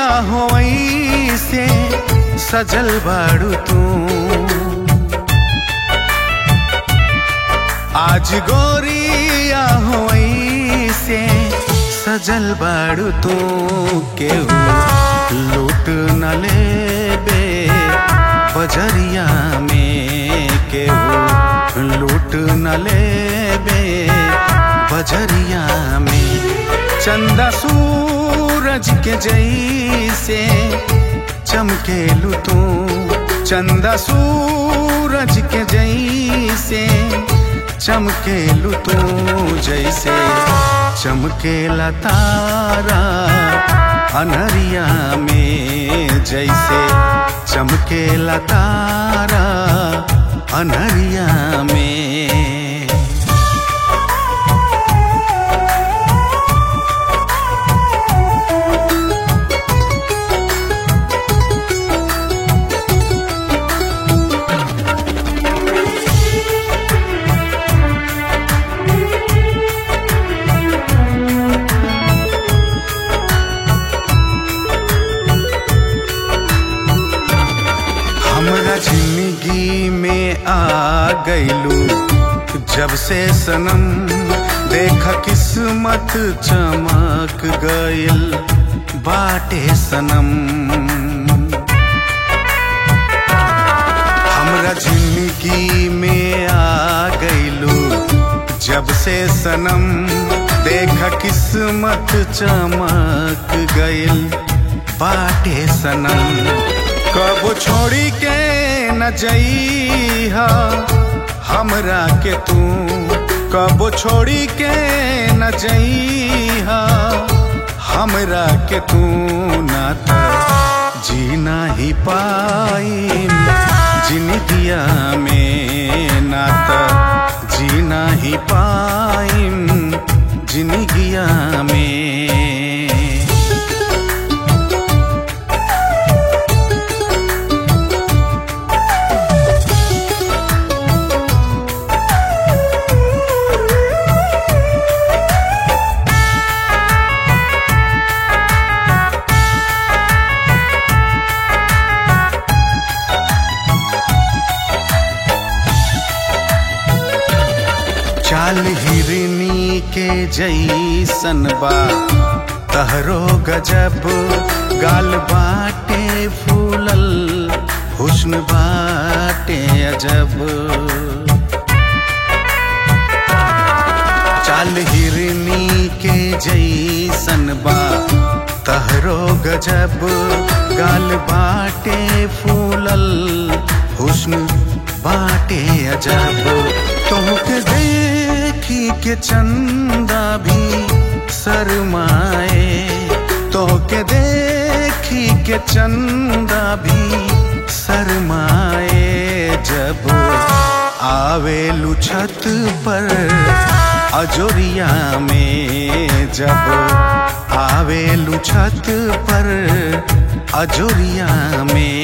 हो से सजल बाड़ू तू आज गोरिया हो से सजल बाड़ू तू केहू लूट न लेबे बजरिया में केहू लूट न लेबे बजरिया में चंदा सूरज के जैसे चमकेलू तू चंदा सूरज के जैसे चमकेलू तू जैसे चमकेला तारा अनरिया में जैसे चमकेला तारा अनरिया में हमरा जिंदगी में आ गईलू जब से सनम देख किस्मत चमक गइल बाटे सनम हमरा जिंदगी में आ गईलू जब से सनम देख किस्मत चमक गइल बाटे सनम कब छोड़ी के न जइहा हमरा के तू कब छोड़ी के न जइहा हमरा के तू ना त जीना ही पाई जिंदगिया में ना त जीना ही पाई जिंदगिया में चाल हिरनी के जैसन बा तहरो गजब गाल बाटे फूलल हुस्न बाटे अजब चाल हिरनी के जैसन बा तहरो गजब गाल बाटे फूलल हुस्न बाटे अजब तोहके देखी के चंदा भी शरमाए तोहके देखी के चंदा भी शरमाए जब आवेलू छत पर अजोरिया में जब आवेलू छत पर अजोरिया में